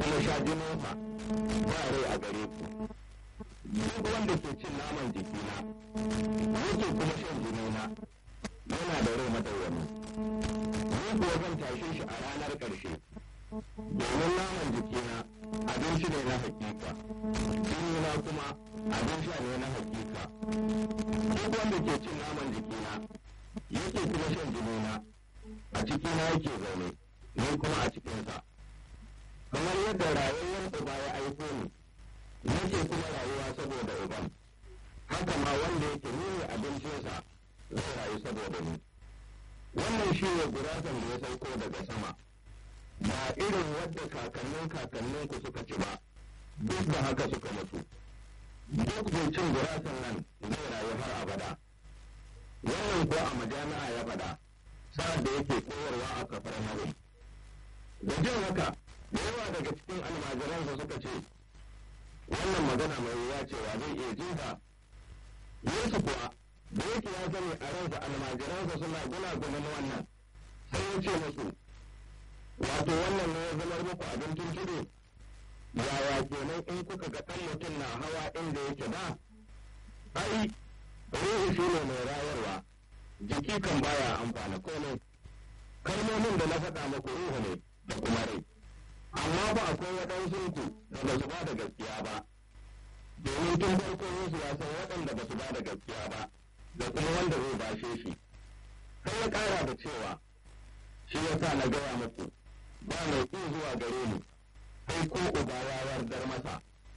kuma sha jininsa ba rai a gare ku duk wanda ke cin naman jikina yake kuma shan jinina yana da rai madawwami ni kuwa zan tashe shi a ranar ƙarshe domin naman jikina abinci ne na hakika jinina kuma abin sha ne na hakika duk wanda ke cin naman jikina yake kuma shan jinina a cikina yake zaune ni kuma a cikinsa kamar yadda rayuwar uba ya aiko ni nake kuma rayuwa saboda uban haka ma wanda yake nuni abincinsa zai rayu saboda ni wannan shi ne gurasan da ya sauko daga sama ba irin wadda kakannin kakannin ku suka ci ba duk da haka suka mutu duk mai cin gurasan nan zai rayu har abada wannan ko a majami'a ya faɗa sa'ad da yake koyarwa a kafar nabi da jin haka da yawa daga cikin almajiransa suka ce wannan magana mai wuya cewa zai iya jin ta yesu kuwa da yake ya sani a ransa almajiransa suna gunagunan wannan sai ya ce musu wato wannan ne ya zamar muku abin tuntuɗe yaya kenan in kuka ga ɗan mutum na hawa inda yake da ai ruhu shi ne mai rayarwa jiki kan baya amfana komai kalmomin da na faɗa muku ruhu ne da kuma rai amma ba akwai waɗansu ku da ba su ba da gaskiya ba domin tun farko Yesu ya san waɗanda ba su ba da gaskiya ba da kuma wanda zai bashe shi sai ya ƙara da cewa shi ya sa na gaya muku ba mai ƙin zuwa gare ni sai ko uba ya yardar masa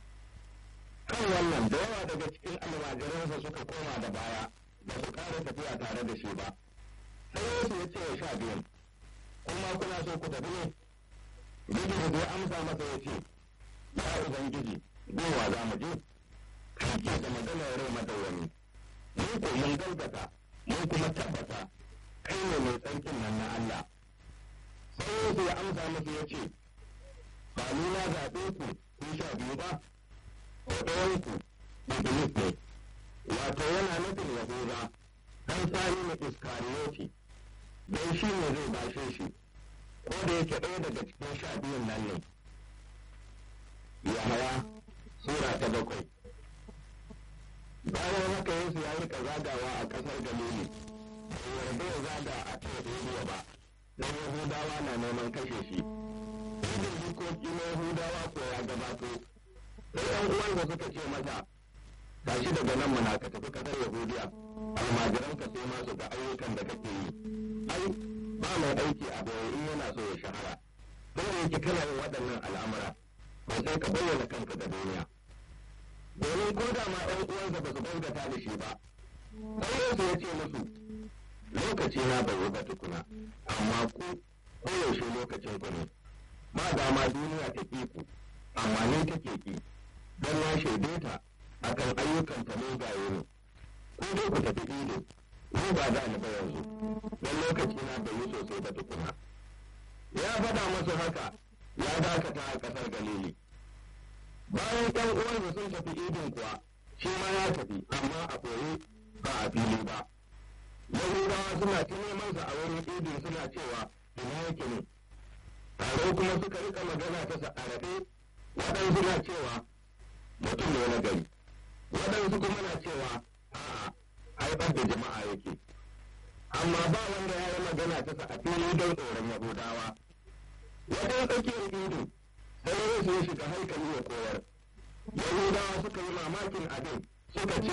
kan wannan da yawa daga cikin almajiransa suka koma da baya ba su ƙara tafiya tare da shi ba sai Yesu ya ce wa sha biyun kuma kuna so ku tafi ne Bidiyo da ya amsa masa ya ce, Ya Ubangiji, gowa za mu je, kai ke da maganar rai madawwami, mun ko mun galgata, mun kuma tabbata, kai ne mai tsarkin nan na Allah. Sai Yesu ya amsa masa ya ce, Ba ni na zaɓe ku kun sha biyu ba, ko ɗayanku Iblis ne, wato yana nufin Yahuda, ɗan sani na Iskariyoti, don shi ne zai bashe shi. ko da yake ɗaya daga cikin sha biyun nan ne yahaya sura ta bakwai bayan haka yesu ya rika zagawa a ƙasar galili bai yarda ya zaga a teodoriya ba don yahudawa na neman kashe shi idan jikoki na yahudawa ko ya gabato sai yan uwansa suka ce masa tashi daga nan mana ka tafi ƙasar yahudiya almajiranka sai ma su ga ayyukan da kake yi ai ba mai aiki a boye in yana so ya shahara don da yake kana yin waɗannan al'amura ba sai ka bayyana kanka ga duniya domin ko da ma ɗan uwansa ba su gaskata da shi ba sai Yesu ya ce musu lokaci na bai yi ba tukuna amma ku koyaushe lokacin ku ne ba dama duniya ta ƙi ku amma ni take ƙi don na shaide ta akan ayyukan ta mugaye ne ko dai ku tafi ido ni ba za ni ba yanzu don lokaci na bai yi sosai ba tukuna ya faɗa masu haka ya dakata a ƙasar galili bayan ɗan uwansa sun tafi idin kuwa shi ma ya tafi amma a ɓoye ba a fili ba yahudawa suna ta neman sa a wurin idin suna cewa ina yake ne tare kuma suka rika magana ta sa'arafe waɗansu na cewa mutum ne na gari waɗansu kuma na cewa a'a haifar da jama'a yake amma ba wanda ya yi magana ta sa a fili don tsoron yahudawa wajen tsakiyar ido sai yesu ya shiga haikali ya koyar yahudawa suka yi mamakin abin suka ce